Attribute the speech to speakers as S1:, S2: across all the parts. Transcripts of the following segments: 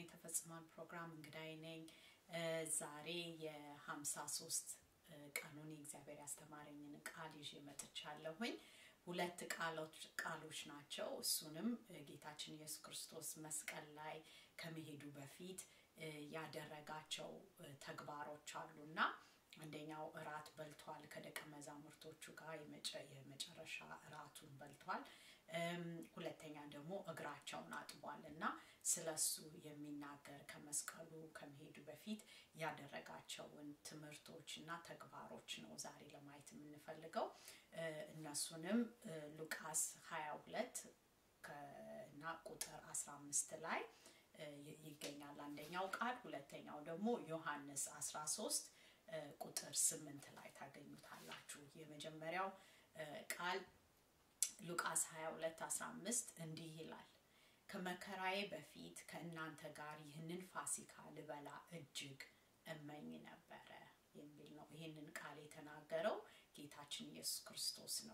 S1: የተፈጽሟል ፕሮግራም እንግዳይ ነኝ። ዛሬ የሀምሳ ሶስት ቀኑን የእግዚአብሔር ያስተማረኝን ቃል ይዤ መጥቻለሁኝ። ሁለት ቃሎች ናቸው። እሱንም ጌታችን ኢየሱስ ክርስቶስ መስቀል ላይ ከመሄዱ በፊት ያደረጋቸው ተግባሮች አሉና አንደኛው እራት በልቷል ከደቀ መዛሙርቶቹ ጋር የመጨረሻ እራቱን በልቷል። ሁለተኛ ደግሞ እግራቸውን አጥቧል እና ስለሱ የሚናገር ከመስቀሉ ከመሄዱ በፊት ያደረጋቸውን ትምህርቶች እና ተግባሮች ነው ዛሬ ለማየት የምንፈልገው። እነሱንም ሉቃስ 22 እና ቁጥር 15 ላይ ይገኛል አንደኛው ቃል። ሁለተኛው ደግሞ ዮሐንስ 13 ቁጥር ስምንት ላይ ታገኙታላችሁ። የመጀመሪያው ቃል ሉቃስ 22 15 እንዲህ ይላል፣ ከመከራዬ በፊት ከእናንተ ጋር ይህንን ፋሲካ ልበላ እጅግ እመኝ ነበረ የሚል ነው። ይህንን ቃል የተናገረው ጌታችን ኢየሱስ ክርስቶስ ነው።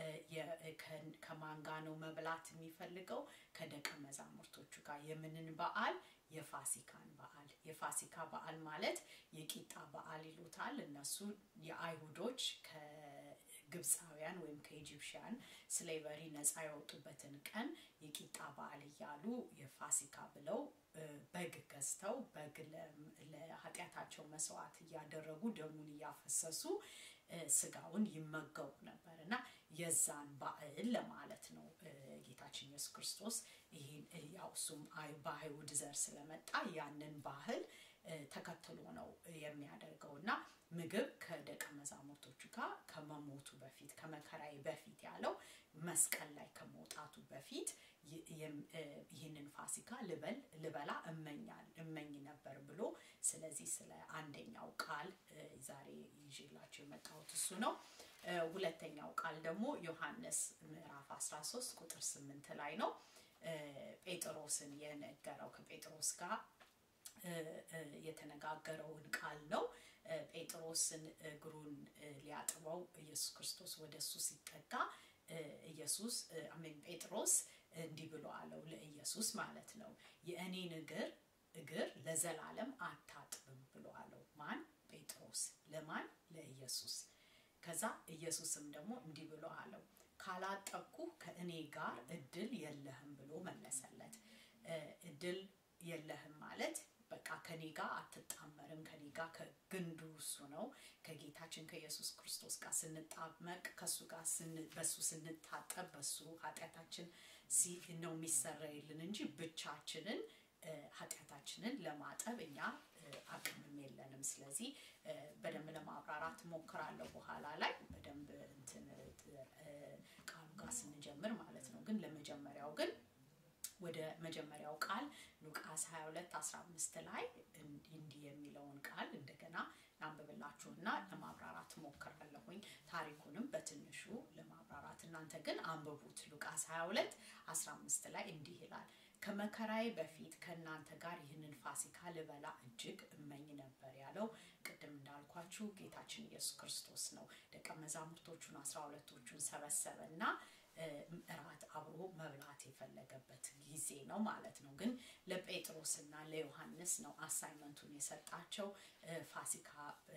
S1: ከማን ጋር ነው መብላት የሚፈልገው? ከደቀ መዛሙርቶቹ ጋር። የምንን በዓል? የፋሲካን በዓል። የፋሲካ በዓል ማለት የቂጣ በዓል ይሉታል እነሱ የአይሁዶች ከግብፃውያን ወይም ከኢጂፕሽያን ስሌቨሪ ነፃ የወጡበትን ቀን የቂጣ በዓል እያሉ የፋሲካ ብለው በግ ገዝተው በግ ለኃጢአታቸው መስዋዕት እያደረጉ ደሙን እያፈሰሱ ስጋውን ይመገቡ ነበር እና የዛን በዓል ለማለት ነው ጌታችን ኢየሱስ ክርስቶስ ይህን ያው እሱም በአይሁድ ዘር ስለመጣ ያንን ባህል ተከትሎ ነው የሚያደርገው እና ምግብ ከደቀ መዛሙርቶቹ ጋር ከመሞቱ በፊት ከመከራዬ በፊት ያለው መስቀል ላይ ከመውጣቱ በፊት ይህንን ፋሲካ ልበል ልበላ እመኛል እመኝ ነበር ብሎ ስለዚህ ስለ አንደኛው ቃል ዛሬ ይዤላቸው የመጣሁት እሱ ነው። ሁለተኛው ቃል ደግሞ ዮሐንስ ምዕራፍ 13 ቁጥር 8 ላይ ነው። ጴጥሮስን የነገረው ከጴጥሮስ ጋር የተነጋገረውን ቃል ነው። ጴጥሮስን እግሩን ሊያጥበው ኢየሱስ ክርስቶስ ወደ እሱ ሲጠጋ ኢየሱስ አሜን ጴጥሮስ እንዲህ ብሎ አለው ለኢየሱስ ማለት ነው የእኔን እግር እግር ለዘላለም አታጥብም ብሎ አለው ማን ጴጥሮስ ለማን ለኢየሱስ ከዛ ኢየሱስም ደግሞ እንዲህ ብሎ አለው ካላጠብኩ ከእኔ ጋር እድል የለህም ብሎ መለሰለት እድል የለህም ማለት በቃ ከኔ ጋር አትጣመርም ከኔ ጋር ከግንዱ እሱ ነው ከጌታችን ከኢየሱስ ክርስቶስ ጋር ስንጣመቅ ከሱ ጋር በሱ ስንታጠብ በሱ ኃጢአታችን ነው የሚሰረይልን እንጂ ብቻችንን ኃጢአታችንን ለማጠብ እኛ አቅምም የለንም ስለዚህ በደንብ ለማብራራት ሞክራለሁ በኋላ ላይ በደንብ እንትን ቃሉ ጋር ስንጀምር ማለት ነው ግን ለመጀመሪያው ግን ወደ መጀመሪያው ቃል ሉቃስ 22 15 ላይ እንዲህ የሚለውን ቃል እንደገና ላንብብላችሁና ለማብራራት ሞክራለሁኝ ታሪኩንም በትንሹ ለማብራራት እናንተ ግን አንብቡት ሉቃስ 22 15 ላይ እንዲህ ይላል ከመከራዬ በፊት ከእናንተ ጋር ይህንን ፋሲካ ልበላ እጅግ እመኝ ነበር ያለው ቅድም እንዳልኳችሁ ጌታችን ኢየሱስ ክርስቶስ ነው ደቀ መዛሙርቶቹን አስራ ሁለቶቹን ሰበሰበ እና እራት አብሮ መብላት የፈለገበት ጊዜ ነው ማለት ነው ግን ለጴጥሮስ እና ለዮሐንስ ነው አሳይመንቱን የሰጣቸው ፋሲካ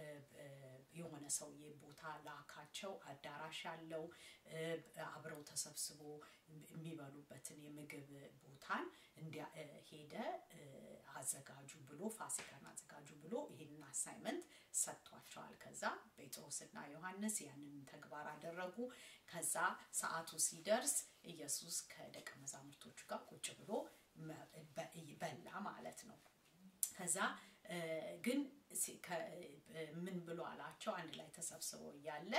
S1: የሆነ ሰውዬ ቦታ ላካቸው አዳራሽ ያለው አብረው ተሰብስቦ የሚበሉበትን የምግብ ቦታን ሄደ አዘጋጁ ብሎ ፋሲካን አዘጋጁ ብሎ ይህንን አሳይመንት ሰጥቷቸዋል ከዛ ጴጥሮስና ዮሐንስ ያንን ተግባር አደረጉ ከዛ ሰዓቱ ሲደርስ ኢየሱስ ከደቀ መዛሙርቶቹ ጋር ቁጭ ብሎ በላ ማለት ነው ከዛ ግን ምን ብሎ አላቸው አንድ ላይ ተሰብስበው እያለ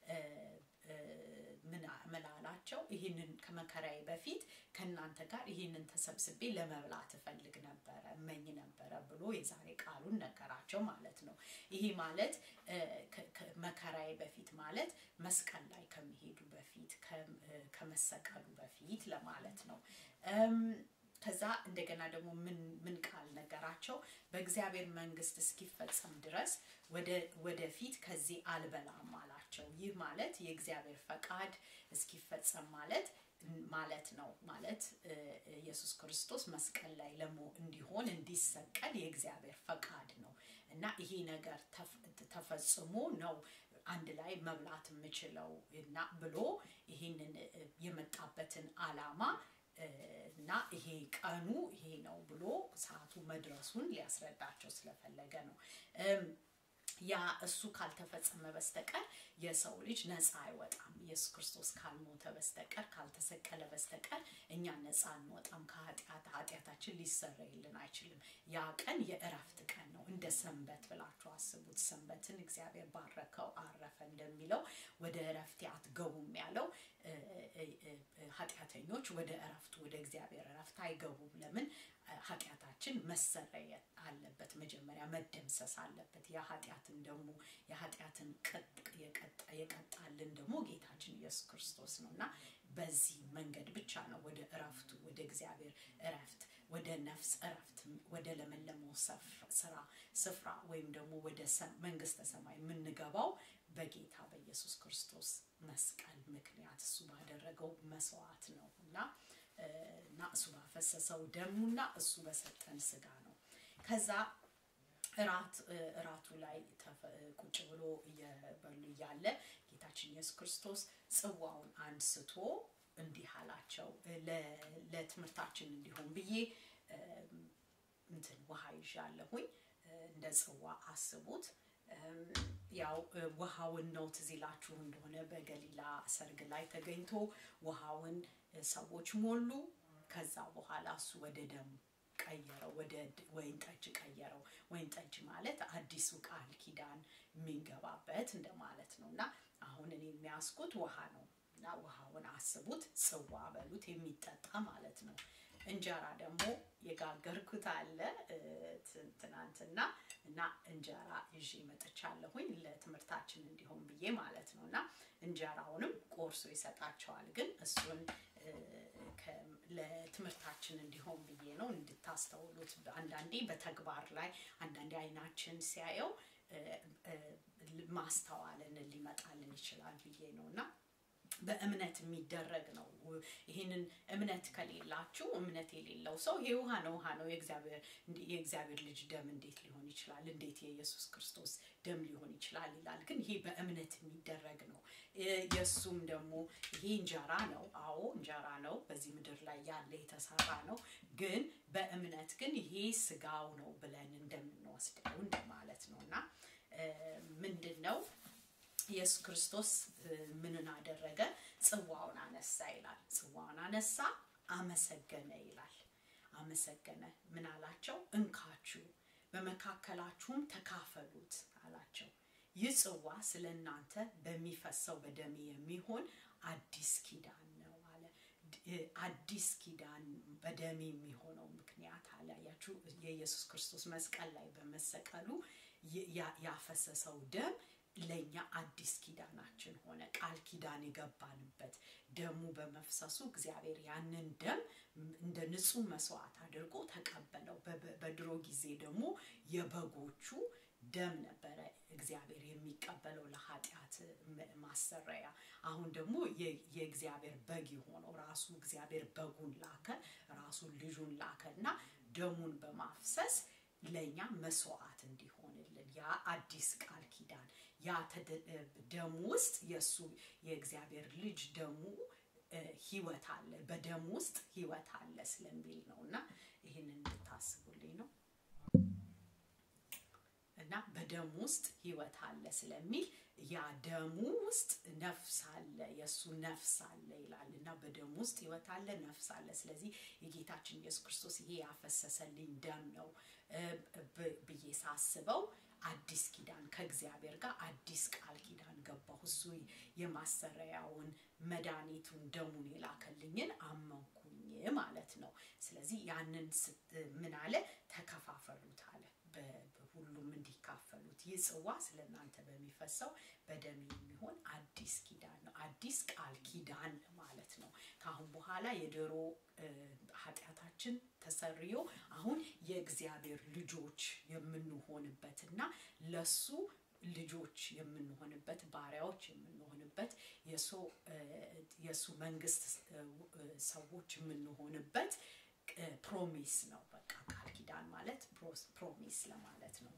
S1: ምን አላቸው ይህንን ከመከራዬ በፊት ከእናንተ ጋር ይህንን ተሰብስቤ ለመብላት እፈልግ ነበረ እመኝ ነበረ ብሎ የዛሬ ቃሉን ነገራቸው ማለት ነው ይሄ ማለት መከራዬ በፊት ማለት መስቀል ላይ ከሚሄዱ በፊት ከመሰቀሉ በፊት ለማለት ነው ከዛ እንደገና ደግሞ ምን ቃል ነገራቸው በእግዚአብሔር መንግስት እስኪፈጸም ድረስ ወደፊት ከዚህ አልበላም አላቸው ይህ ማለት የእግዚአብሔር ፈቃድ እስኪፈጸም ማለት ማለት ነው። ማለት ኢየሱስ ክርስቶስ መስቀል ላይ ለሞ እንዲሆን እንዲሰቀል የእግዚአብሔር ፈቃድ ነው እና ይሄ ነገር ተፈጽሞ ነው አንድ ላይ መብላት የምችለው እና ብሎ ይህንን የመጣበትን አላማ እና ይሄ ቀኑ ይሄ ነው ብሎ ሰዓቱ መድረሱን ሊያስረዳቸው ስለፈለገ ነው። ያ እሱ ካልተፈጸመ በስተቀር የሰው ልጅ ነፃ አይወጣም። ኢየሱስ ክርስቶስ ካልሞተ በስተቀር ካልተሰቀለ በስተቀር እኛ ነፃ አንወጣም ከኃጢአት። ኃጢአታችን ሊሰረይልን አይችልም። ያ ቀን የእረፍት ቀን ነው። እንደ ሰንበት ብላችሁ አስቡት። ሰንበትን እግዚአብሔር ባረከው አረፈ እንደሚለው ወደ እረፍቴ አትገቡም ያለው ኃጢአተኞች ወደ እረፍቱ ወደ እግዚአብሔር እረፍት አይገቡም። ለምን? ኃጢአታችን መሰረየት አለበት። መጀመሪያ መደምሰስ አለበት። የኃጢአትን ደግሞ የኃጢአትን የቀጣልን ደግሞ ጌታችን ኢየሱስ ክርስቶስ ነው እና በዚህ መንገድ ብቻ ነው ወደ እረፍቱ ወደ እግዚአብሔር እረፍት ወደ ነፍስ እረፍት ወደ ለመለመው ስራ ስፍራ ወይም ደግሞ ወደ መንግስተ ሰማይ የምንገባው በጌታ በኢየሱስ ክርስቶስ መስቀል ምክንያት እሱ ባደረገው መስዋዕት ነው እና እና እሱ ባፈሰሰው ደሙና እሱ በሰጠን ስጋ ነው። ከዛ እራት እራቱ ላይ ቁጭ ብሎ እየበሉ እያለ ጌታችን ኢየሱስ ክርስቶስ ጽዋውን አንስቶ እንዲህ አላቸው። ለትምህርታችን እንዲሆን ብዬ እንትን ውሃ ይዣለሁኝ። እንደ ጽዋ አስቡት። ያው ውሃውን ነው ትዝ ይላችሁ እንደሆነ በገሊላ ሰርግ ላይ ተገኝቶ ውሃውን ሰዎች ሞሉ። ከዛ በኋላ እሱ ወደ ደም ቀየረው፣ ወደ ወይን ጠጅ ቀየረው። ወይን ጠጅ ማለት አዲሱ ቃል ኪዳን የሚገባበት እንደማለት ነው እና አሁን እኔ የሚያስኩት ውሃ ነው እና ውሃውን አስቡት፣ ጽዋ በሉት የሚጠጣ ማለት ነው። እንጀራ ደግሞ የጋገርኩት አለ ትናንትና እና እንጀራ ይዤ መጥቻለሁኝ ለትምህርታችን እንዲሆን ብዬ ማለት ነው እና እንጀራውንም ቆርሶ ይሰጣቸዋል። ግን እሱን ለትምህርታችን እንዲሆን ብዬ ነው እንድታስተውሉት። አንዳንዴ በተግባር ላይ አንዳንዴ አይናችን ሲያየው ማስተዋልን ሊመጣልን ይችላል ብዬ ነው እና በእምነት የሚደረግ ነው። ይህንን እምነት ከሌላችሁ እምነት የሌለው ሰው ይሄ ውሃ ነው ውሃ ነው የእግዚአብሔር ልጅ ደም እንዴት ሊሆን ይችላል? እንዴት የኢየሱስ ክርስቶስ ደም ሊሆን ይችላል ይላል። ግን ይሄ በእምነት የሚደረግ ነው። የእሱም ደግሞ ይሄ እንጀራ ነው። አዎ እንጀራ ነው፣ በዚህ ምድር ላይ ያለ የተሰራ ነው። ግን በእምነት ግን ይሄ ስጋው ነው ብለን እንደምንወስደው እንደማለት ነው እና ምንድን ነው ኢየሱስ ክርስቶስ ምንን አደረገ? ጽዋውን አነሳ ይላል። ጽዋውን አነሳ፣ አመሰገነ ይላል። አመሰገነ። ምን አላቸው? እንካችሁ በመካከላችሁም ተካፈሉት አላቸው። ይህ ጽዋ ስለ እናንተ በሚፈሰው በደሜ የሚሆን አዲስ ኪዳን ነው አለ። አዲስ ኪዳን በደሜ የሚሆነው ምክንያት አለ። ያችሁ የኢየሱስ ክርስቶስ መስቀል ላይ በመሰቀሉ ያፈሰሰው ደም ለእኛ አዲስ ኪዳናችን ሆነ። ቃል ኪዳን የገባንበት ደሙ በመፍሰሱ እግዚአብሔር ያንን ደም እንደ ንጹህ መስዋዕት አድርጎ ተቀበለው። በድሮ ጊዜ ደግሞ የበጎቹ ደም ነበረ እግዚአብሔር የሚቀበለው ለኃጢአት ማሰረያ። አሁን ደግሞ የእግዚአብሔር በግ የሆነው ራሱ እግዚአብሔር በጉን ላከ፣ ራሱ ልጁን ላከ እና ደሙን በማፍሰስ ለእኛ መስዋዕት እንዲሆንልን ያ አዲስ ቃል ኪዳን ያ ደሙ ውስጥ የእሱ የእግዚአብሔር ልጅ ደሙ ህይወት አለ፣ በደሙ ውስጥ ህይወት አለ ስለሚል ነው እና ይህንን እንድታስቡልኝ ነው እና በደሙ ውስጥ ህይወት አለ ስለሚል ያ ደሙ ውስጥ ነፍስ አለ፣ የእሱ ነፍስ አለ ይላል እና በደሙ ውስጥ ህይወት አለ፣ ነፍስ አለ። ስለዚህ የጌታችን ኢየሱስ ክርስቶስ ይሄ ያፈሰሰልኝ ደም ነው ብዬ ሳስበው አዲስ ኪዳን ከእግዚአብሔር ጋር አዲስ ቃል ኪዳን ገባሁ። እሱ የማሰሪያውን መድኃኒቱን ደሙን የላከልኝን አመንኩኝ ማለት ነው። ስለዚህ ያንን ምን አለ ተከፋፈሉት አለ ሁሉም እንዲካፈሉት። ይህ ጽዋ ስለ እናንተ በሚፈሰው በደም የሚሆን አዲስ ኪዳን ነው። አዲስ ቃል ኪዳን ማለት ነው። ከአሁን በኋላ የድሮ ኃጢአታችን ተሰርዮ አሁን የእግዚአብሔር ልጆች የምንሆንበትና ለሱ ልጆች የምንሆንበት ባሪያዎች የምንሆንበት የሱ መንግስት ሰዎች የምንሆንበት ፕሮሚስ ነው። በቃ ቃል ኪዳን ማለት ፕሮሚስ ለማለት ነው።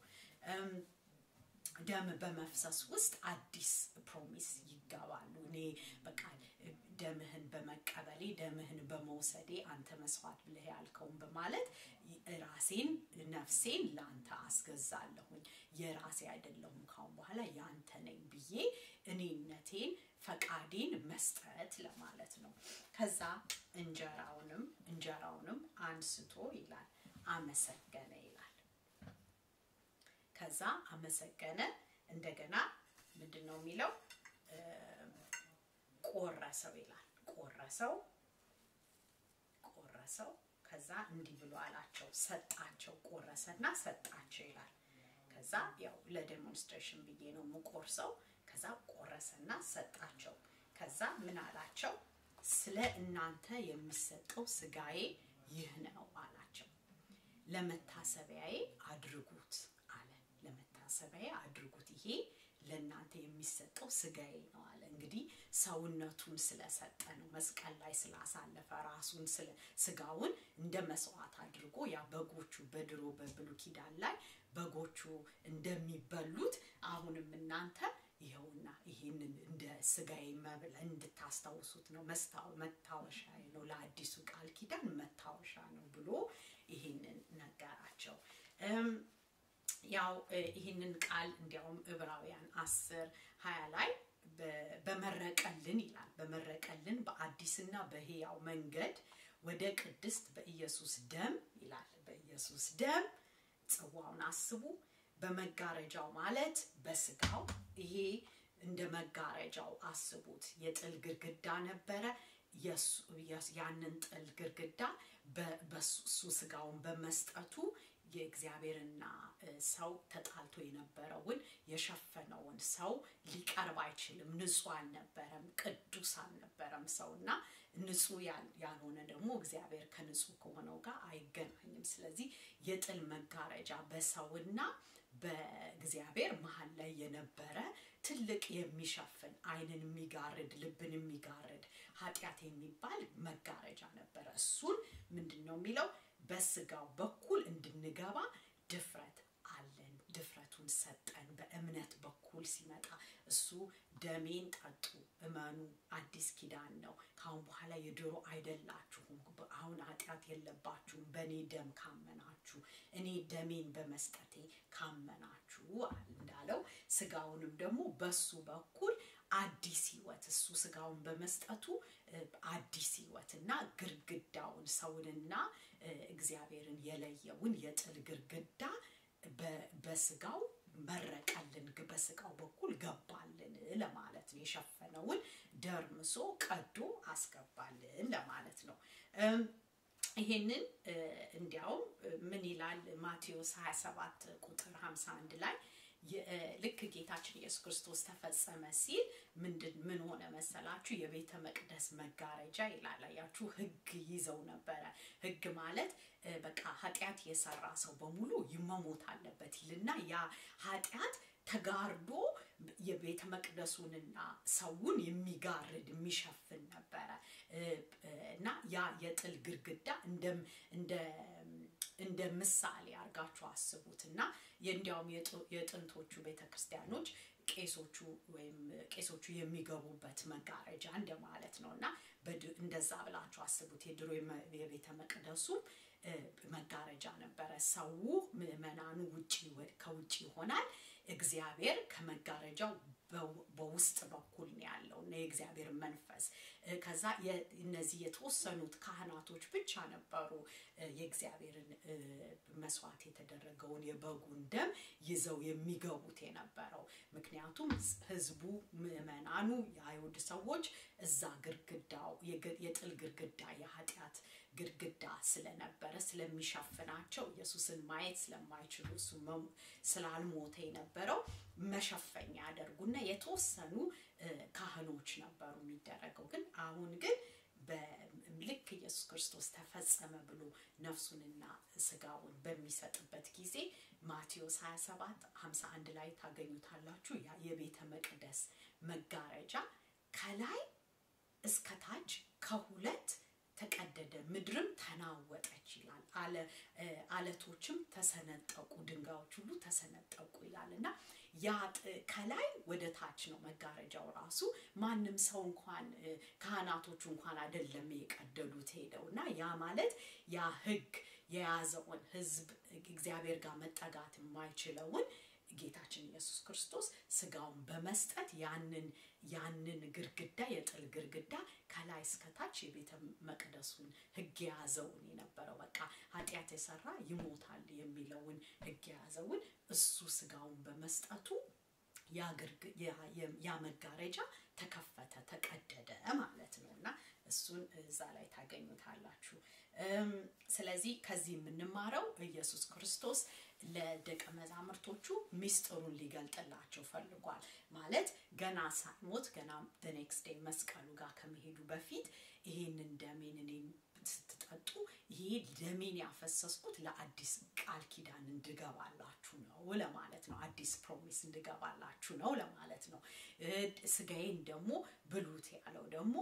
S1: ደም በመፍሰስ ውስጥ አዲስ ፕሮሚስ ይገባሉ። እኔ በቃ ደምህን በመቀበሌ ደምህን በመውሰዴ አንተ መስዋዕት ብለህ ያልከውን በማለት ራሴን ነፍሴን ለአንተ አስገዛለሁኝ። የራሴ አይደለሁም ካሁን በኋላ ያንተ ነኝ ብዬ እኔነቴን ፈቃዴን መስጠት ለማለት ነው። ከዛ እንጀራውንም እንጀራውንም አንስቶ ይላል አመሰገነ ይላል። ከዛ አመሰገነ እንደገና ምንድን ነው የሚለው ቆረሰው ይላል። ቆረሰው ቆረሰው ከዛ እንዲህ ብሎ አላቸው፣ ሰጣቸው። ቆረሰና ሰጣቸው ይላል። ከዛ ያው ለዴሞንስትሬሽን ብዬ ነው የምቆርሰው። ከዛ ቆረሰና ሰጣቸው። ከዛ ምን አላቸው? ስለ እናንተ የሚሰጠው ስጋዬ ይህ ነው አላቸው። ለመታሰቢያዬ አድርጉት አለ። ለመታሰቢያዬ አድርጉት፣ ይሄ ለእናንተ የሚሰጠው ስጋዬ ነው አለ። እንግዲህ ሰውነቱን ስለሰጠ ነው፣ መስቀል ላይ ስላሳለፈ ራሱን ስጋውን እንደ መስዋዕት አድርጎ ያ በጎቹ በድሮ በብሉይ ኪዳን ላይ በጎቹ እንደሚበሉት አሁንም እናንተ ይኸውና ይህንን እንደ ስጋዬ መብል እንድታስታውሱት ነው፣ መታወሻ ነው፣ ለአዲሱ ቃል ኪዳን መታወሻ ነው ብሎ ይህንን ነገራቸው። ያው ይህንን ቃል እንዲያውም ዕብራውያን አስር ሀያ ላይ በመረቀልን ይላል። በመረቀልን በአዲስና በሕያው መንገድ ወደ ቅድስት በኢየሱስ ደም ይላል። በኢየሱስ ደም ጽዋውን አስቡ። በመጋረጃው ማለት በስጋው ይሄ እንደ መጋረጃው አስቡት። የጥል ግድግዳ ነበረ። ያንን ጥል ግድግዳ በሱ ስጋውን በመስጠቱ የእግዚአብሔርና ሰው ተጣልቶ የነበረውን የሸፈነውን ሰው ሊቀርብ አይችልም። ንጹህ አልነበረም፣ ቅዱስ አልነበረም ሰው እና ንጹህ ያልሆነ ደግሞ እግዚአብሔር ከንጹህ ከሆነው ጋር አይገናኝም። ስለዚህ የጥል መጋረጃ በሰውና በእግዚአብሔር መሀል ላይ የነበረ ትልቅ የሚሸፍን ዓይንን የሚጋርድ ልብን የሚጋርድ ኃጢአት የሚባል መጋረጃ ነበረ። እሱን ምንድን ነው የሚለው በስጋው በኩል እንድንገባ ድፍረት አለን። ድፍረቱን ሰጠን። በእምነት በኩል ሲመጣ እሱ ደሜን ጠጡ፣ እመኑ፣ አዲስ ኪዳን ነው። ከአሁን በኋላ የድሮ አይደላችሁም። አሁን ኃጢአት የለባችሁም በእኔ ደም ካመናችሁ፣ እኔ ደሜን በመስጠቴ ካመናችሁ እንዳለው ስጋውንም ደግሞ በሱ በኩል አዲስ ህይወት እሱ ስጋውን በመስጠቱ አዲስ ህይወት እና ግርግዳውን ሰውንና እግዚአብሔርን የለየውን የጥል ግርግዳ በስጋው መረቀልን በስጋው በኩል ገባልን ለማለት ነው። የሸፈነውን ደርምሶ ቀዶ አስገባልን ለማለት ነው። ይሄንን እንዲያውም ምን ይላል ማቴዎስ 27 ቁጥር 51 ላይ ልክ ጌታችን ኢየሱስ ክርስቶስ ተፈጸመ ሲል ምንድን ምን ሆነ መሰላችሁ? የቤተ መቅደስ መጋረጃ ይላል። አያችሁ፣ ህግ ይዘው ነበረ። ህግ ማለት በቃ ኃጢአት የሰራ ሰው በሙሉ ይመሞት አለበት ይልና ያ ኃጢአት ተጋርዶ የቤተ መቅደሱንና ሰውን የሚጋርድ የሚሸፍን ነበረ እና ያ የጥል ግድግዳ እንደ ምሳሌ አድርጋችሁ አስቡት እና እንዲያውም የጥንቶቹ ቤተ ክርስቲያኖች ቄሶቹ ወይም ቄሶቹ የሚገቡበት መጋረጃ እንደማለት ነው እና እንደዛ ብላችሁ አስቡት። የድሮ የቤተ መቅደሱ መጋረጃ ነበረ። ሰው ምዕመናኑ ውጪ ከውጭ ይሆናል። እግዚአብሔር ከመጋረጃው በውስጥ በኩል ነው ያለው እና የእግዚአብሔር መንፈስ ከዛ እነዚህ የተወሰኑት ካህናቶች ብቻ ነበሩ የእግዚአብሔርን መስዋዕት የተደረገውን የበጉን ደም ይዘው የሚገቡት የነበረው። ምክንያቱም ህዝቡ፣ ምዕመናኑ፣ የአይሁድ ሰዎች እዛ ግርግዳው የጥል ግርግዳ የኃጢአት ግድግዳ ስለነበረ ስለሚሸፍናቸው ኢየሱስን ማየት ስለማይችሉ እሱ ስላልሞተ የነበረው መሸፈኛ ያደርጉና የተወሰኑ ካህኖች ነበሩ የሚደረገው። ግን አሁን ግን ልክ ኢየሱስ ክርስቶስ ተፈጸመ ብሎ ነፍሱንና ስጋውን በሚሰጥበት ጊዜ ማቴዎስ 27 51 ላይ ታገኙታላችሁ። ያ የቤተ መቅደስ መጋረጃ ከላይ እስከታች ከሁለት ምድርም ተናወጠች ይላል። አለቶችም ተሰነጠቁ፣ ድንጋዮች ሁሉ ተሰነጠቁ ይላል እና ያ ከላይ ወደ ታች ነው መጋረጃው ራሱ። ማንም ሰው እንኳን ካህናቶቹ እንኳን አይደለም የቀደዱት ሄደው እና ያ ማለት ያ ሕግ የያዘውን ሕዝብ እግዚአብሔር ጋር መጠጋት የማይችለውን ጌታችን ኢየሱስ ክርስቶስ ስጋውን በመስጠት ያንን ያንን ግርግዳ የጥል ግርግዳ ከላይ እስከታች የቤተ መቅደሱን ህግ የያዘውን የነበረው በቃ ኃጢአት የሰራ ይሞታል የሚለውን ህግ የያዘውን እሱ ስጋውን በመስጠቱ ያ መጋረጃ ተከፈተ፣ ተቀደደ ማለት ነው እና እሱን እዛ ላይ ታገኙታላችሁ። ስለዚህ ከዚህ የምንማረው ኢየሱስ ክርስቶስ ለደቀ መዛሙርቶቹ ሚስጥሩን ሊገልጥላቸው ፈልጓል። ማለት ገና ሳይሞት ገና ኔክስት ዴይ መስቀሉ ጋር ከመሄዱ በፊት ይሄንን ደሜን እኔን ስትጠጡ ይሄ ደሜን ያፈሰስኩት ለአዲስ ቃል ኪዳን እንድገባላችሁ ነው ለማለት ነው። አዲስ ፕሮሚስ እንድገባላችሁ ነው ለማለት ነው። ስጋዬን ደግሞ ብሉት ያለው ደግሞ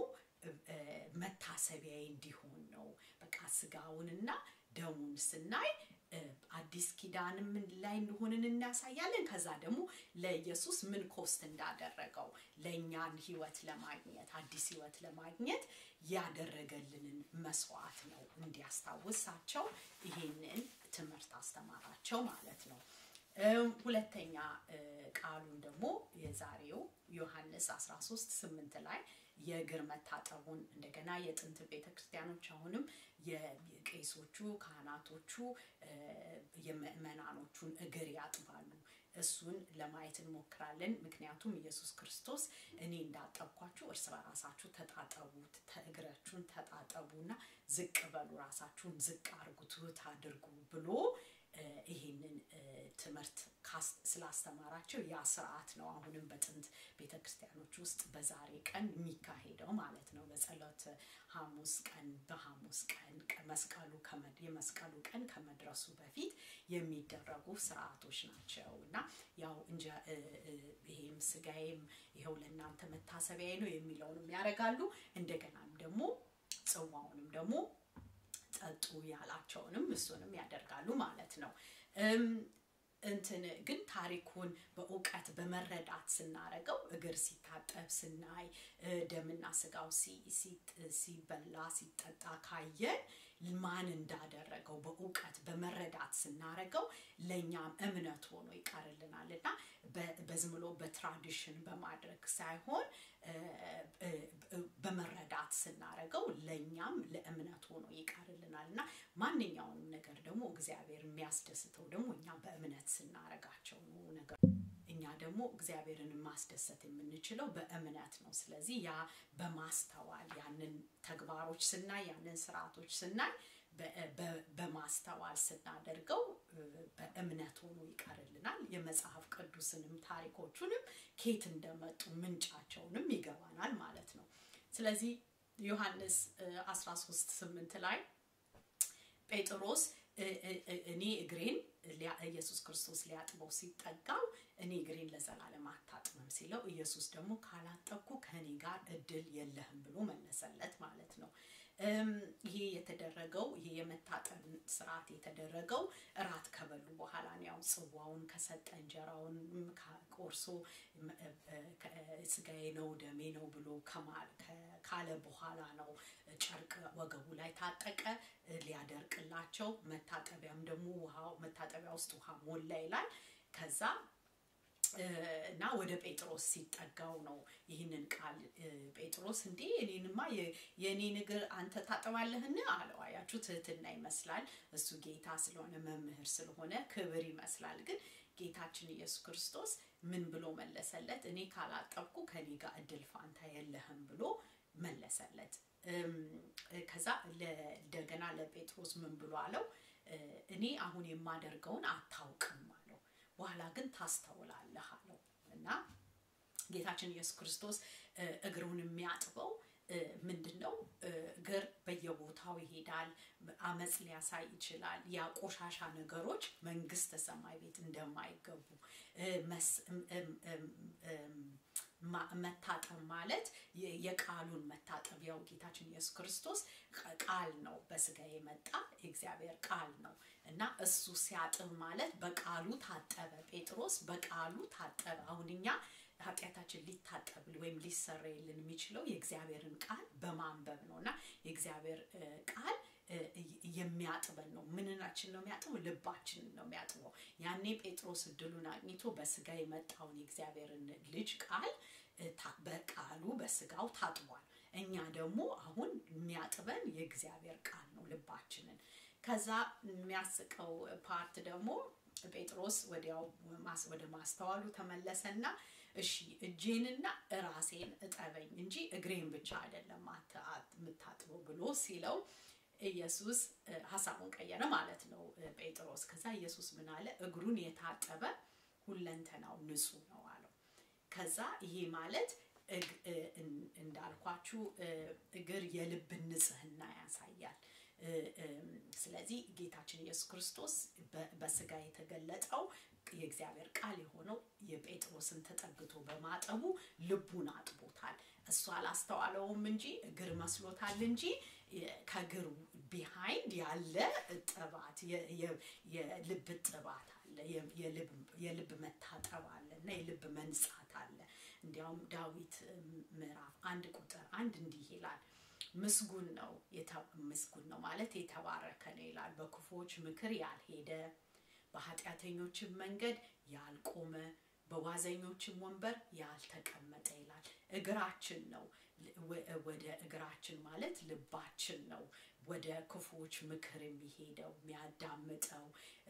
S1: መታሰቢያዬ እንዲሆን ነው። በቃ ስጋውንና ደሙን ስናይ አዲስ ኪዳንም ላይ እንደሆንን እናሳያለን። ከዛ ደግሞ ለኢየሱስ ምን ኮስት እንዳደረገው ለእኛን ህይወት ለማግኘት አዲስ ህይወት ለማግኘት ያደረገልንን መስዋዕት ነው እንዲያስታውሳቸው ይሄንን ትምህርት አስተማራቸው ማለት ነው። ሁለተኛ ቃሉን ደግሞ የዛሬው ዮሐንስ 13 8 ላይ የእግር መታጠቡን እንደገና የጥንት ቤተክርስቲያኖች አሁንም የቄሶቹ ካህናቶቹ የምእመናኖቹን እግር ያጥባሉ። እሱን ለማየት እንሞክራለን። ምክንያቱም ኢየሱስ ክርስቶስ እኔ እንዳጠብኳችሁ እርስ በራሳችሁ ተጣጠቡ፣ እግራችሁን ተጣጠቡና ዝቅ በሉ፣ ራሳችሁን ዝቅ አድርጉ፣ ትሑት አድርጉ ብሎ ይሄንን ትምህርት ስላስተማራቸው ያ ስርዓት ነው አሁንም በጥንት ቤተክርስቲያኖች ውስጥ በዛሬ ቀን የሚካሄደው ማለት ነው። በጸሎት ሐሙስ ቀን በሐሙስ ቀን መስቀሉ የመስቀሉ ቀን ከመድረሱ በፊት የሚደረጉ ስርዓቶች ናቸው እና ያው እንጂ ይሄም ስጋዬም ይኸው ለእናንተ መታሰቢያዬ ነው የሚለውንም ያደርጋሉ። እንደገናም ደግሞ ጽዋውንም ደግሞ ጠጡ ያላቸውንም እሱንም ያደርጋሉ ማለት ነው። እንትን ግን ታሪኩን በእውቀት በመረዳት ስናረገው እግር ሲታጠብ ስናይ ደምና ስጋው ሲበላ ሲጠጣ ካየን ማን እንዳደረገው በእውቀት በመረዳት ስናረገው ለእኛም እምነት ሆኖ ይቀርልናል እና በዝም ብሎ በትራዲሽን በማድረግ ሳይሆን በመረዳት ስናረገው ለእኛም ለእምነት ሆኖ ይቀርልናል እና ማንኛውንም ነገር ደግሞ እግዚአብሔር የሚያስደስተው ደግሞ እኛ በእምነት ስናረጋቸው ነው ነገር እኛ ደግሞ እግዚአብሔርን ማስደሰት የምንችለው በእምነት ነው። ስለዚህ ያ በማስተዋል ያንን ተግባሮች ስናይ ያንን ስርዓቶች ስናይ በማስተዋል ስናደርገው በእምነት ሆኖ ይቀርልናል። የመጽሐፍ ቅዱስንም ታሪኮቹንም ኬት እንደመጡ ምንጫቸውንም ይገባናል ማለት ነው። ስለዚህ ዮሐንስ 13 8 ላይ ጴጥሮስ እኔ እግሬን ኢየሱስ ክርስቶስ ሊያጥበው ሲጠጋው እኔ እግሬን ለዘላለም አታጥብም ሲለው ኢየሱስ ደግሞ ካላጠብኩ ከእኔ ጋር እድል የለህም ብሎ መለሰለት ማለት ነው። ይሄ የተደረገው ይሄ የመታጠብ ስርዓት የተደረገው እራት ከበሉ በኋላ ነው። ያው ጽዋውን ከሰጠ እንጀራውን ቆርሶ ስጋዬ ነው ደሜ ነው ብሎ ካለ በኋላ ነው ጨርቅ ወገቡ ላይ ታጠቀ ሊያደርቅላቸው። መታጠቢያም ደግሞ ውሃው መታጠቢያ ውስጥ ውሃ ሞላ ይላል። ከዛ እና ወደ ጴጥሮስ ሲጠጋው ነው ይህንን ቃል ጴጥሮስ እንዴ እኔንማ የእኔን እግር አንተ ታጥባለህን አለው። አያችሁ ትህትና ይመስላል። እሱ ጌታ ስለሆነ መምህር ስለሆነ ክብር ይመስላል። ግን ጌታችን ኢየሱስ ክርስቶስ ምን ብሎ መለሰለት? እኔ ካላጠብኩ ከኔ ጋር እድል ፋንታ የለህም ብሎ መለሰለት። ከዛ እንደገና ለጴጥሮስ ምን ብሎ አለው? እኔ አሁን የማደርገውን አታውቅም አለው። በኋላ ግን ታስተውላለህ አለው እና ጌታችን ኢየሱስ ክርስቶስ እግሩን የሚያጥበው ምንድን ነው? እግር በየቦታው ይሄዳል። አመፅ ሊያሳይ ይችላል። ያ ቆሻሻ ነገሮች መንግስተ ሰማይ ቤት እንደማይገቡ መታጠብ ማለት የቃሉን መታጠብ ያው ጌታችን ኢየሱስ ክርስቶስ ቃል ነው በስጋ የመጣ የእግዚአብሔር ቃል ነው እና እሱ ሲያጥብ ማለት በቃሉ ታጠበ ጴጥሮስ በቃሉ ታጠበ አሁን እኛ ኃጢአታችን ሊታጠብ ወይም ሊሰረይልን የሚችለው የእግዚአብሔርን ቃል በማንበብ ነው እና የእግዚአብሔር ቃል የሚያጥበን ነው ምንናችን ነው የሚያጥበው ልባችንን ነው የሚያጥበው ያኔ ጴጥሮስ እድሉን አግኝቶ በስጋ የመጣውን የእግዚአብሔርን ልጅ ቃል በቃሉ በስጋው ታጥቧል እኛ ደግሞ አሁን የሚያጥበን የእግዚአብሔር ቃል ነው ልባችንን ከዛ የሚያስቀው ፓርት ደግሞ ጴጥሮስ ወዲያው ወደ ማስተዋሉ ተመለሰና እሺ እጄንና ራሴን እጠበኝ እንጂ እግሬን ብቻ አይደለም የምታጥበው ብሎ ሲለው ኢየሱስ ሀሳቡን ቀየረ ማለት ነው ጴጥሮስ ከዛ ኢየሱስ ምን አለ እግሩን የታጠበ ሁለንተናው ንጹህ ነው አለው ከዛ ይሄ ማለት እንዳልኳችሁ እግር የልብን ንጽህና ያሳያል ስለዚህ ጌታችን ኢየሱስ ክርስቶስ በስጋ የተገለጠው የእግዚአብሔር ቃል የሆነው የጴጥሮስን ተጠግቶ በማጠቡ ልቡን አጥቦታል እሱ አላስተዋለውም እንጂ እግር መስሎታል እንጂ ከእግር ቢሃይንድ ያለ ጥባት የልብ ጥባት አለ የልብ መታጠብ አለ እና የልብ መንጻት አለ እንዲያውም ዳዊት ምዕራፍ አንድ ቁጥር አንድ እንዲህ ይላል ምስጉን ነው ምስጉን ነው ማለት የተባረከ ነው ይላል በክፎች ምክር ያልሄደ በኃጢአተኞችም መንገድ ያልቆመ በዋዘኞችም ወንበር ያልተቀመጠ ይላል እግራችን ነው ወደ እግራችን ማለት ልባችን ነው ወደ ክፉዎች ምክር የሚሄደው የሚያዳምጠው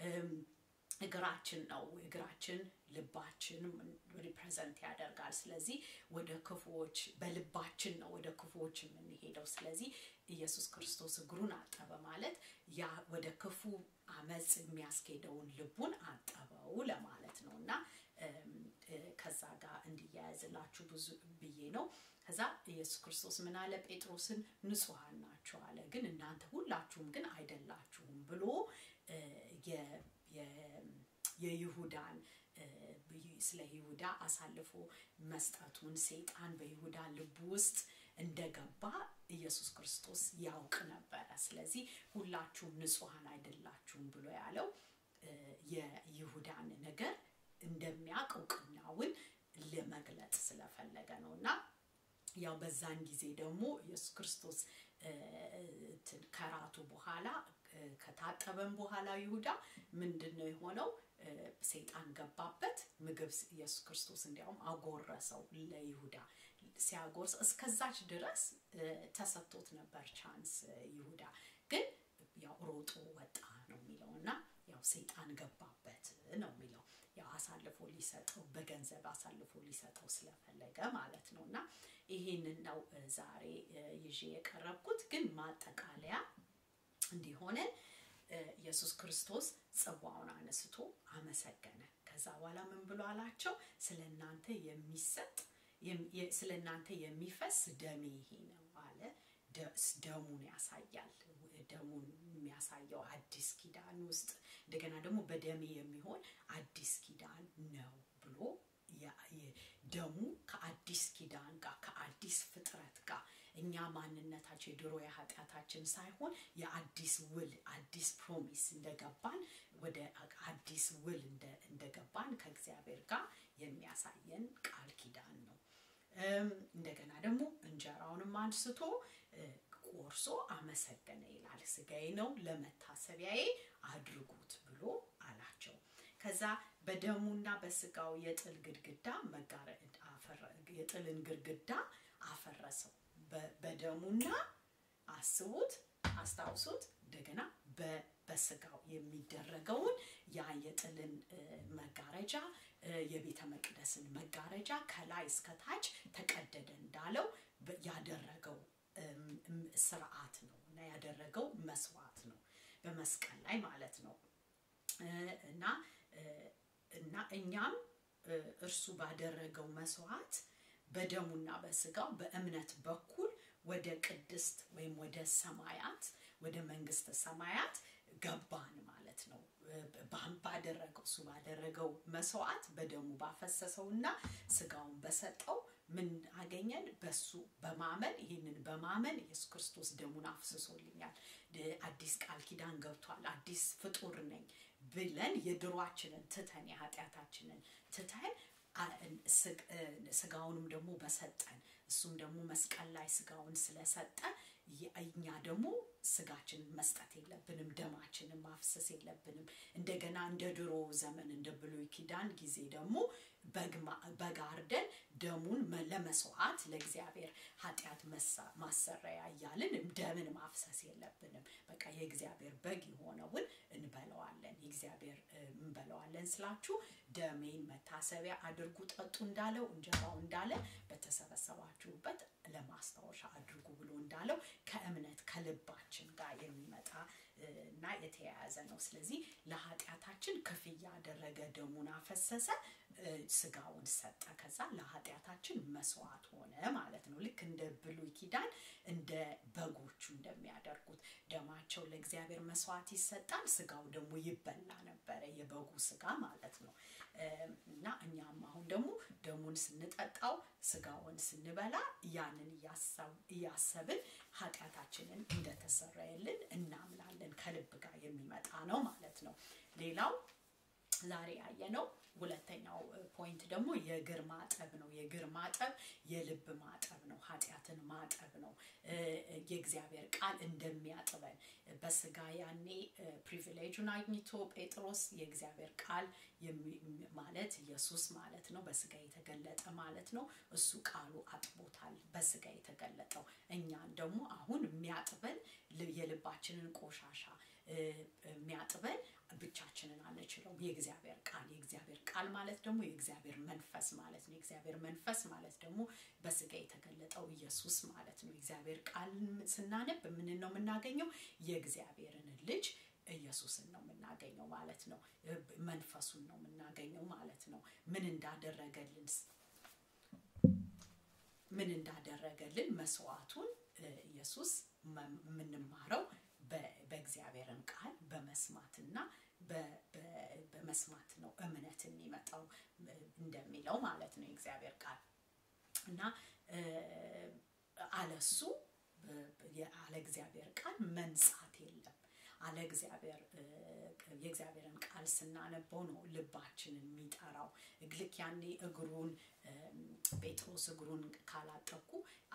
S1: እግራችን ነው እግራችን ልባችን ሪፕሬዘንት ያደርጋል ስለዚህ ወደ ክፉዎች በልባችን ነው ወደ ክፉዎች የምንሄደው ስለዚህ ኢየሱስ ክርስቶስ እግሩን አጠበ ማለት ያ ወደ ክፉ አመፅ የሚያስኬደውን ልቡን አጠበው ለማለት ነው እና ከዛ ጋር እንዲያያዝላችሁ ብዙ ብዬ ነው ከዛ ኢየሱስ ክርስቶስ ምን አለ ጴጥሮስን ንጹሐን ናችሁ አለ ግን እናንተ ሁላችሁም ግን አይደላችሁም ብሎ የይሁዳን ስለ ይሁዳ አሳልፎ መስጠቱን ሰይጣን በይሁዳ ልብ ውስጥ እንደገባ ኢየሱስ ክርስቶስ ያውቅ ነበረ ስለዚህ ሁላችሁም ንጹሐን አይደላችሁም ብሎ ያለው የይሁዳን ነገር እንደሚያውቅ እውቅናውን ለመግለጽ ስለፈለገ ነው እና ያው በዛን ጊዜ ደግሞ ኢየሱስ ክርስቶስ ከራቱ በኋላ ከታጠበን በኋላ ይሁዳ ምንድን ነው የሆነው ሰይጣን ገባበት ምግብ ኢየሱስ ክርስቶስ እንዲያውም አጎረሰው ለይሁዳ ሲያጎርስ እስከዛች ድረስ ተሰጥቶት ነበር ቻንስ ይሁዳ ግን ያው ሮጦ ወጣ ነው የሚለው እና ያው ሰይጣን ገባበት ነው የሚለው ያው አሳልፎ ሊሰጠው በገንዘብ አሳልፎ ሊሰጠው ስለፈለገ ማለት ነው እና ይሄንን ነው ዛሬ ይዤ የቀረብኩት ግን ማጠቃለያ እንዲሆነ ኢየሱስ ክርስቶስ ጽዋውን አነስቶ አመሰገነ ከዛ በኋላ ምን ብሎ አላቸው ስለ እናንተ የሚሰጥ ስለ እናንተ የሚፈስ ደሜ ይሄ ነው አለ ደሙን ያሳያል ደሙን የሚያሳየው አዲስ ኪዳን ውስጥ እንደገና ደግሞ በደሜ የሚሆን አዲስ ኪዳን ነው ብሎ ደሙ ከአዲስ ኪዳን ጋር ከአዲስ ፍጥረት ጋር እኛ ማንነታችን የድሮ የኃጢአታችን ሳይሆን የአዲስ ውል አዲስ ፕሮሚስ እንደገባን ወደ አዲስ ውል እንደገባን ከእግዚአብሔር ጋር የሚያሳየን ቃል ኪዳን ነው እንደገና ደግሞ እንጀራውንም አንስቶ ቆርሶ አመሰገነ ይላል ስጋዬ ነው ለመታሰቢያዬ አድርጉት ብሎ አላቸው ከዛ በደሙና በስጋው የጥል ግድግዳ የጥልን ግድግዳ አፈረሰው በደሙና አስቡት አስታውሱት እንደገና በስጋው የሚደረገውን ያ የጥልን መጋረጃ የቤተ መቅደስን መጋረጃ ከላይ እስከታች ተቀደደ እንዳለው ያደረገው ስርዓት ነው እና ያደረገው መስዋዕት ነው በመስቀል ላይ ማለት ነው እና እና እኛም እርሱ ባደረገው መስዋዕት በደሙና በስጋው በእምነት በኩል ወደ ቅድስት ወይም ወደ ሰማያት ወደ መንግስተ ሰማያት ገባን ማለት ነው ባደረገው እሱ ባደረገው መስዋዕት በደሙ ባፈሰሰውና ስጋውን በሰጠው ምን አገኘን? በሱ በማመን ይህንን በማመን ኢየሱስ ክርስቶስ ደሙን አፍስሶልኛል፣ አዲስ ቃል ኪዳን ገብቷል፣ አዲስ ፍጡር ነኝ ብለን የድሯችንን ትተን የኃጢአታችንን ትተን ስጋውንም ደግሞ በሰጠን እሱም ደግሞ መስቀል ላይ ስጋውን ስለሰጠ እኛ ደግሞ ስጋችንን መስጠት የለብንም፣ ደማችንን ማፍሰስ የለብንም። እንደገና እንደ ድሮ ዘመን እንደ ብሉይ ኪዳን ጊዜ ደግሞ በግ አርደን ደሙን ለመስዋዕት ለእግዚአብሔር ኃጢአት ማሰረያ እያልን ደምን ማፍሰስ የለብንም። በቃ የእግዚአብሔር በግ የሆነውን እንበለዋለን። የእግዚአብሔር እንበለዋለን ስላችሁ ደሜን መታሰቢያ አድርጉ ጠጡ እንዳለው እንጀራው እንዳለ በተሰበሰባችሁበት ለማስታወሻ አድርጉ ብሎ እንዳለው ከእምነት ከልባችን ጋር የሚመጣ እና የተያያዘ ነው። ስለዚህ ለኃጢአታችን ክፍያ አደረገ፣ ደሙን አፈሰሰ፣ ስጋውን ሰጠ። ከዛ ለኃጢአታችን መስዋዕት ሆነ ማለት ነው። ልክ እንደ ብሉይ ኪዳን እንደ በጎቹ እንደሚያደርጉት ደማቸው ለእግዚአብሔር መስዋዕት ይሰጣል፣ ስጋው ደግሞ ይበላ ነበረ፣ የበጉ ስጋ ማለት ነው። እና እኛም አሁን ደግሞ ደሙን ስንጠጣው ስጋውን ስንበላ ያንን እያሰብን ኃጢአታችንን እንደተሰረየልን እናምናለን። ከልብ ጋር የሚመጣ ነው ማለት ነው። ሌላው ዛሬ ያየነው ሁለተኛው ፖይንት ደግሞ የእግር ማጠብ ነው። የእግር ማጠብ የልብ ማጠብ ነው። ኃጢአትን ማጠብ ነው። የእግዚአብሔር ቃል እንደሚያጥበን በስጋ ያኔ ፕሪቪሌጁን አግኝቶ ጴጥሮስ የእግዚአብሔር ቃል ማለት ኢየሱስ ማለት ነው። በስጋ የተገለጠ ማለት ነው። እሱ ቃሉ አጥቦታል። በስጋ የተገለጠው እኛን ደግሞ አሁን የሚያጥበን የልባችንን ቆሻሻ የሚያጥበን ብቻችንን አንችለውም። የእግዚአብሔር ቃል የእግዚአብሔር ቃል ማለት ደግሞ የእግዚአብሔር መንፈስ ማለት ነው። የእግዚአብሔር መንፈስ ማለት ደግሞ በስጋ የተገለጠው ኢየሱስ ማለት ነው። የእግዚአብሔር ቃል ስናነብ ምን ነው የምናገኘው? የእግዚአብሔርን ልጅ ኢየሱስን ነው የምናገኘው ማለት ነው። መንፈሱን ነው የምናገኘው ማለት ነው። ምን እንዳደረገልን ምን እንዳደረገልን መስዋዕቱን ኢየሱስ የምንማረው በእግዚአብሔርን ቃል በመስማትና በመስማት ነው እምነት የሚመጣው እንደሚለው ማለት ነው የእግዚአብሔር ቃል እና አለሱ አለ እግዚአብሔር ቃል መንጻት የለም። አለ እግዚአብሔር የእግዚአብሔርን ቃል ስናነበው ነው ልባችንን የሚጠራው። ልክ ያኔ እግሩን ጴጥሮስ እግሩን ካላጠብኩ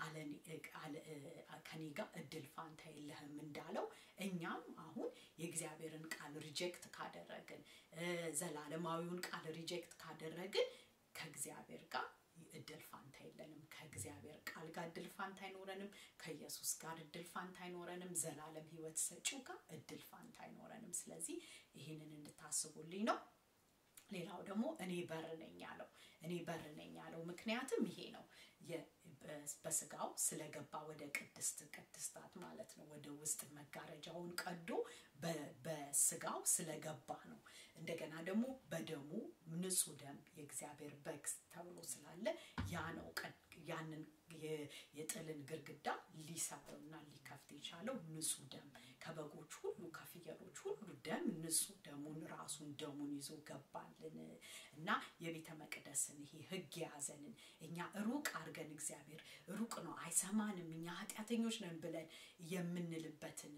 S1: ከኔ ጋር እድል ፋንታ የለህም እንዳለው እኛም አሁን የእግዚአብሔርን ቃል ሪጀክት ካደረግን ዘላለማዊውን ቃል ሪጀክት ካደረግን ከእግዚአብሔር ጋር እድል ፋንታ የለንም። ከእግዚአብሔር ቃል ጋር እድል ፋንታ አይኖረንም። ከኢየሱስ ጋር እድል ፋንታ አይኖረንም። ዘላለም ሕይወት ሰጪው ጋር እድል ፋንታ አይኖረንም። ስለዚህ ይህንን እንድታስቡልኝ ነው። ሌላው ደግሞ እኔ በር ነኝ ያለው እኔ በር ነኝ ያለው ምክንያትም ይሄ ነው። በስጋው ስለገባ ወደ ቅድስት ቅድስታት ማለት ነው። ወደ ውስጥ መጋረጃውን ቀዶ በስጋው ስለገባ ነው። እንደገና ደግሞ በደሙ ንጹህ ደም የእግዚአብሔር በግ ተብሎ ስላለ ያ ነው ያንን የጥልን ግርግዳ ሊሰብርና ሊከፍት የቻለው ንጹህ ደም ከበጎች ሁሉ ከፍየሎች ሁሉ ደም ንጹህ ደሙን ራሱን ደሙን ይዞ ገባልን እና የቤተ መቅደስን ይሄ ህግ የያዘንን እኛ ሩቅ አድርገን እግዚአብሔር ሩቅ ነው አይሰማንም እኛ ኃጢአተኞች ነን ብለን የምንልበትን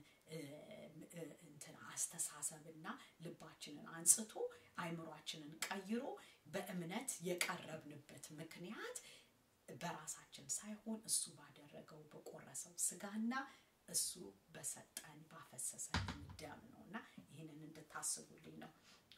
S1: እንትን አስተሳሰብና ልባችንን አንጽቶ አይምሯችንን ቀይሮ በእምነት የቀረብንበት ምክንያት በራሳችን ሳይሆን እሱ ባደረገው በቆረሰው ስጋና እሱ በሰጠን ባፈሰሰልን ደም ነው እና ይህንን እንድታስቡልኝ ነው።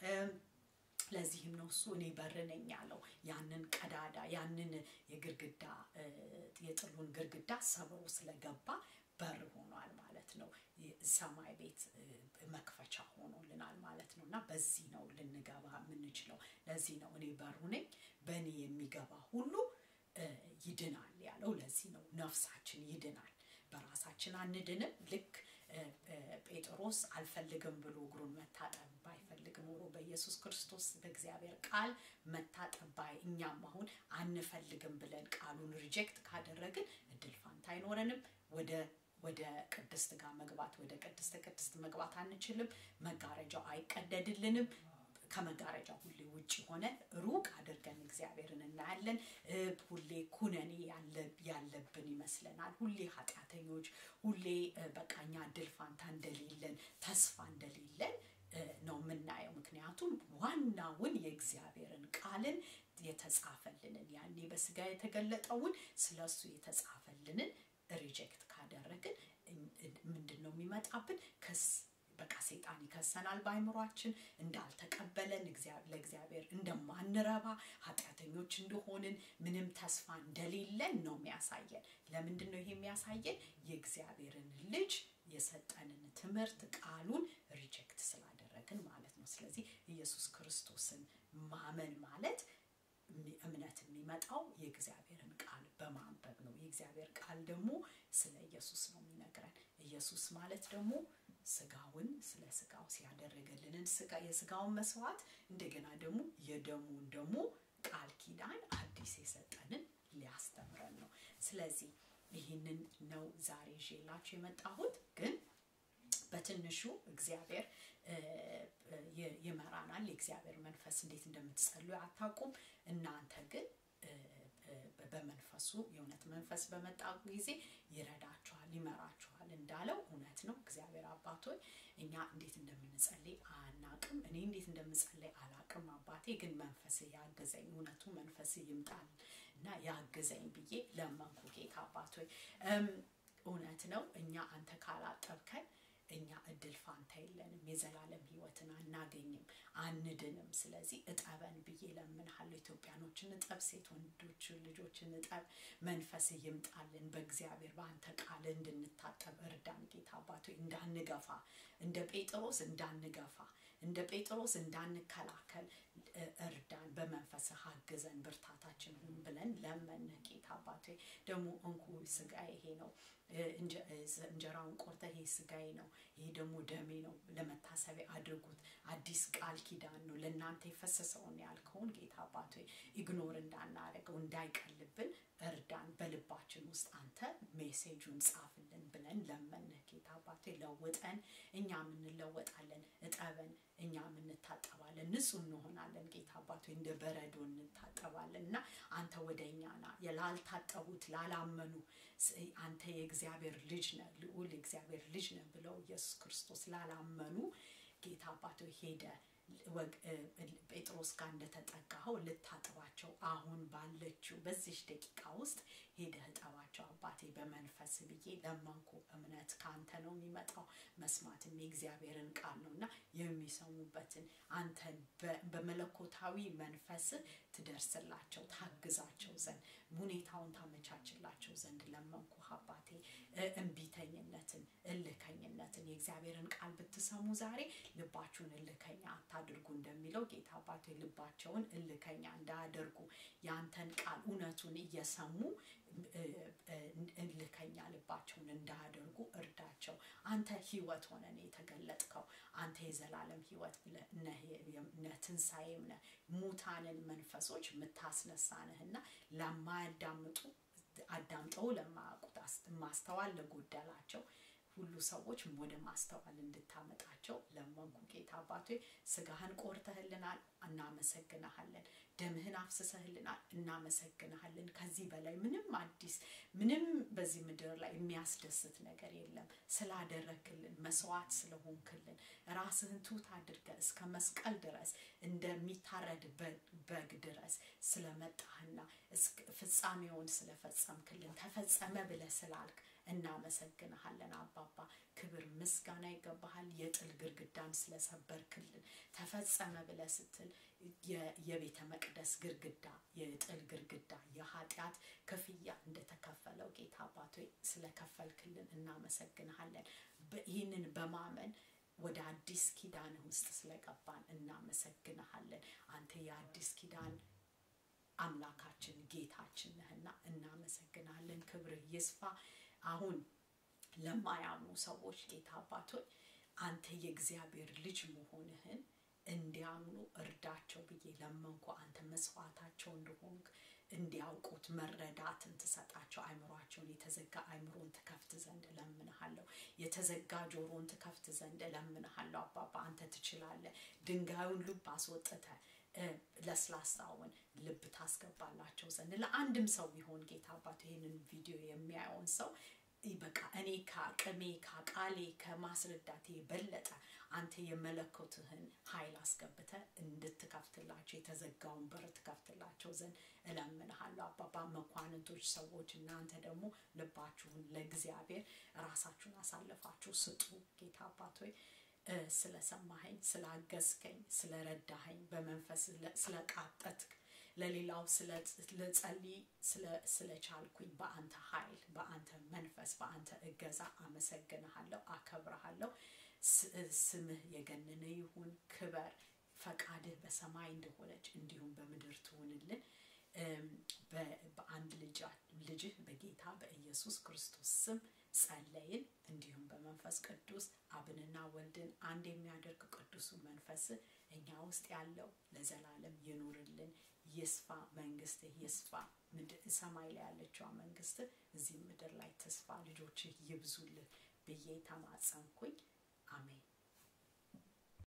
S1: ለዚህም ነው እሱ እኔ በር ነኝ ያለው። ያንን ቀዳዳ ያንን የግርግዳ የጥሉን ግርግዳ ሰብሮ ስለገባ በር ሆኗል ማለት ነው። ሰማይ ቤት መክፈቻ ሆኖልናል ማለት ነው እና በዚህ ነው ልንገባ የምንችለው። ለዚህ ነው እኔ በሩ ነኝ፣ በእኔ የሚገባ ሁሉ ይድናል ያለው። ለዚህ ነው ነፍሳችን ይድናል። በራሳችን አንድንም። ልክ ጴጥሮስ አልፈልግም ብሎ እግሩን መታጠብ ባይፈልግ ኖሮ በኢየሱስ ክርስቶስ በእግዚአብሔር ቃል መታጠብ ባይ እኛም አሁን አንፈልግም ብለን ቃሉን ሪጀክት ካደረግን እድል ፋንታ አይኖረንም። ወደ ወደ ቅድስት ጋር መግባት ወደ ቅድስተ ቅድስት መግባት አንችልም። መጋረጃው አይቀደድልንም። ከመጋረጃ ሁሌ ውጭ ሆነን ሩቅ አድርገን እግዚአብሔርን እናያለን። ሁሌ ኩነኔ ያለብን ይመስለናል። ሁሌ ኃጢአተኞች፣ ሁሌ በቃኛ እድል ፋንታ እንደሌለን፣ ተስፋ እንደሌለን ነው የምናየው። ምክንያቱም ዋናውን የእግዚአብሔርን ቃልን የተጻፈልንን ያኔ በስጋ የተገለጠውን ስለሱ የተጻፈልንን ሪጀክት ካደረግን ምንድን ነው የሚመጣብን? ክስ በቃ ሴጣን ይከሰናል በአይምሯችን እንዳልተቀበለን ለእግዚአብሔር እንደማንረባ ኃጢአተኞች እንደሆንን ምንም ተስፋ እንደሌለን ነው የሚያሳየን ለምንድን ነው ይሄ የሚያሳየን የእግዚአብሔርን ልጅ የሰጠንን ትምህርት ቃሉን ሪጀክት ስላደረግን ማለት ነው ስለዚህ ኢየሱስ ክርስቶስን ማመን ማለት እምነት የሚመጣው የእግዚአብሔርን ቃል በማንበብ ነው የእግዚአብሔር ቃል ደግሞ ስለ ኢየሱስ ነው የሚነግረን ኢየሱስ ማለት ደግሞ ስጋውን ስለ ስጋው ሲያደረገልንን ስጋ የስጋውን መስዋዕት እንደገና ደግሞ የደሙን ደግሞ ቃል ኪዳን አዲስ የሰጠንን ሊያስተምረን ነው ስለዚህ ይህንን ነው ዛሬ ይዤላችሁ የመጣሁት ግን በትንሹ እግዚአብሔር ይመራናል የእግዚአብሔር መንፈስ እንዴት እንደምትጸሉ አታውቁም እናንተ ግን በመንፈሱ የእውነት መንፈስ በመጣ ጊዜ ይረዳችኋል ይመራችኋል እንዳለው እውነት ነው እግዚአብሔር አባቶች እኛ እንዴት እንደምንጸልይ አናቅም እኔ እንዴት እንደምጸልይ አላቅም አባቴ ግን መንፈስ ያገዘኝ እውነቱ መንፈስ ይምጣል እና ያገዘኝ ብዬ ለመንኩ ጌታ አባቶች እውነት ነው እኛ አንተ ካላጠብከን እኛ እድል ፋንታ የለንም የዘላለም ህይወትን አናገኝም አንድንም ስለዚህ እጠበን ብዬ ለምንሃለሁ ኢትዮጵያኖችን እጠብ ሴት ወንዶች ልጆችን እጠብ መንፈስ ይምጣልን በእግዚአብሔር በአንተ ቃል እንድንታጠብ እርዳን ጌታ አባቶ እንዳንገፋ እንደ ጴጥሮስ እንዳንገፋ እንደ ጴጥሮስ እንዳንከላከል እርዳን በመንፈስ አግዘን ብርታታችን ሁን ብለን ለመንህ ጌታ አባቶ ደግሞ እንኩ ስጋ ይሄ ነው እንጀራውን ቆርተ ይሄ ስጋዬ ነው ይሄ ደግሞ ደሜ ነው ለመታሰቢያ አድርጉት አዲስ ቃል ኪዳን ነው ለእናንተ የፈሰሰውን ያልከውን ጌታ አባቶ ኢግኖር እንዳናረገው እንዳይቀልብን እርዳን በልባችን ውስጥ አንተ ሜሴጁን ጻፍልን ብለን ለመንህ ጌታ አባቶ ለውጠን እኛም እንለወጣለን እጠበን እኛም እንታጠባለን ንጹህ እንሆናለን ጌታ አባቶ እንደ በረዶ እንታጠባለን እና አንተ ወደ እኛ ና ላልታጠቡት ላላመኑ አንተ የእግዚአብሔር ልጅ ነ ልዑል የእግዚአብሔር ልጅ ነ ብለው ኢየሱስ ክርስቶስ ላላመኑ ጌታ አባቶ ሄደ ጴጥሮስ ጋር እንደተጠጋኸው ልታጥባቸው አሁን ባለችው በዚች ደቂቃ ውስጥ ሄደህ እጠባቸው አባቴ በመንፈስ ብዬ ለመንኩ እምነት ከአንተ ነው የሚመጣው መስማትም የእግዚአብሔርን ቃል ነው እና የሚሰሙበትን አንተን በመለኮታዊ መንፈስ ትደርስላቸው ታግዛቸው ዘንድ ሁኔታውን ታመቻችላቸው ዘንድ ለመንኩ አባቴ እንቢተኝነትን እልከኝነትን የእግዚአብሔርን ቃል ብትሰሙ ዛሬ ልባችሁን እልከኛ አታድርጉ እንደሚለው ጌታ አባቶ ልባቸውን እልከኛ እንዳያደርጉ ያንተን ቃል እውነቱን እየሰሙ እልከኛ ልባቸውን እንዳያደርጉ እርዳቸው አንተ ህይወት ሆነ የተገለጥከው አንተ የዘላለም ህይወት ነህ ትንሣኤም ነህ ሙታንን መንፈሶች የምታስነሳ ነህና ለማያዳምጡ አዳምጠው ለማያውቁት ማስተዋል ለጎደላቸው ሁሉ ሰዎች ወደ ማስተዋል እንድታመጣቸው ለመንኩ ጌታ አባቶ ስጋህን ቆርተህልናል እናመሰግናሃለን ደምህን አፍስሰህልናል እናመሰግናሃለን ከዚህ በላይ ምንም አዲስ ምንም በዚህ ምድር ላይ የሚያስደስት ነገር የለም ስላደረክልን መስዋዕት ስለሆንክልን ራስህን ቱት አድርገ እስከ መስቀል ድረስ እንደሚታረድ በግ ድረስ ስለመጣህና ፍጻሜውን ስለፈጸምክልን ተፈጸመ ብለ ስላልክ እናመሰግንሃለን አባባ ክብር ምስጋና ይገባሃል የጥል ግርግዳን ስለሰበርክልን ተፈጸመ ብለ ስትል የቤተ መቅደስ ግርግዳ የጥል ግርግዳ የኃጢአት ክፍያ እንደተከፈለው ጌታ አባቶ ስለከፈልክልን እናመሰግንሃለን ይህንን በማመን ወደ አዲስ ኪዳን ውስጥ ስለገባን እናመሰግንሃለን አንተ የአዲስ ኪዳን አምላካችን ጌታችን ነህና እናመሰግናለን ክብርህ ይስፋ አሁን ለማያምኑ ሰዎች ጌታ አባቶች አንተ የእግዚአብሔር ልጅ መሆንህን እንዲያምኑ እርዳቸው ብዬ ለመንኩ አንተ መስዋዕታቸው እንደሆንክ እንዲያውቁት መረዳትን ትሰጣቸው አይምሯቸውን የተዘጋ አይምሮን ትከፍት ዘንድ እለምንሃለሁ የተዘጋ ጆሮን ትከፍት ዘንድ እለምንሃለሁ አባባ አንተ ትችላለህ ድንጋዩን ልብ አስወጥተ ለስላሳውን ልብ ታስገባላቸው ዘንድ ለአንድም ሰው ቢሆን ጌታ አባት ይህንን ቪዲዮ የሚያየውን ሰው በቃ እኔ ከአቅሜ ከቃሌ ከማስረዳቴ የበለጠ አንተ የመለኮትህን ኃይል አስገብተ እንድትከፍትላቸው የተዘጋውን በር ትከፍትላቸው ዘንድ እለምንሃለሁ አባባ መኳንንቶች ሰዎች እናንተ ደግሞ ልባችሁን ለእግዚአብሔር ራሳችሁን አሳልፋችሁ ስጡ ጌታ አባት ሆይ ስለሰማኸኝ ስላገዝከኝ ስለረዳኸኝ በመንፈስ ስለቃጠትክ ለሌላው ልጸልይ ስለቻልኩኝ በአንተ ኃይል በአንተ መንፈስ በአንተ እገዛ አመሰግንሃለሁ አከብረሃለሁ ስምህ የገነነ ይሁን ክበር ፈቃድህ በሰማይ እንደሆነች እንዲሁም በምድር ትሁንልን በአንድ ልጅህ በጌታ በኢየሱስ ክርስቶስ ስም ጸለይን እንዲሁም በመንፈስ ቅዱስ አብንና ወልድን አንድ የሚያደርግ ቅዱሱ መንፈስ እኛ ውስጥ ያለው ለዘላለም ይኑርልን ይስፋ መንግስት ይስፋ ሰማይ ላይ ያለችዋ መንግስት እዚህ ምድር ላይ ተስፋ ልጆችህ ይብዙልህ ብዬ ተማጸንኩኝ አሜን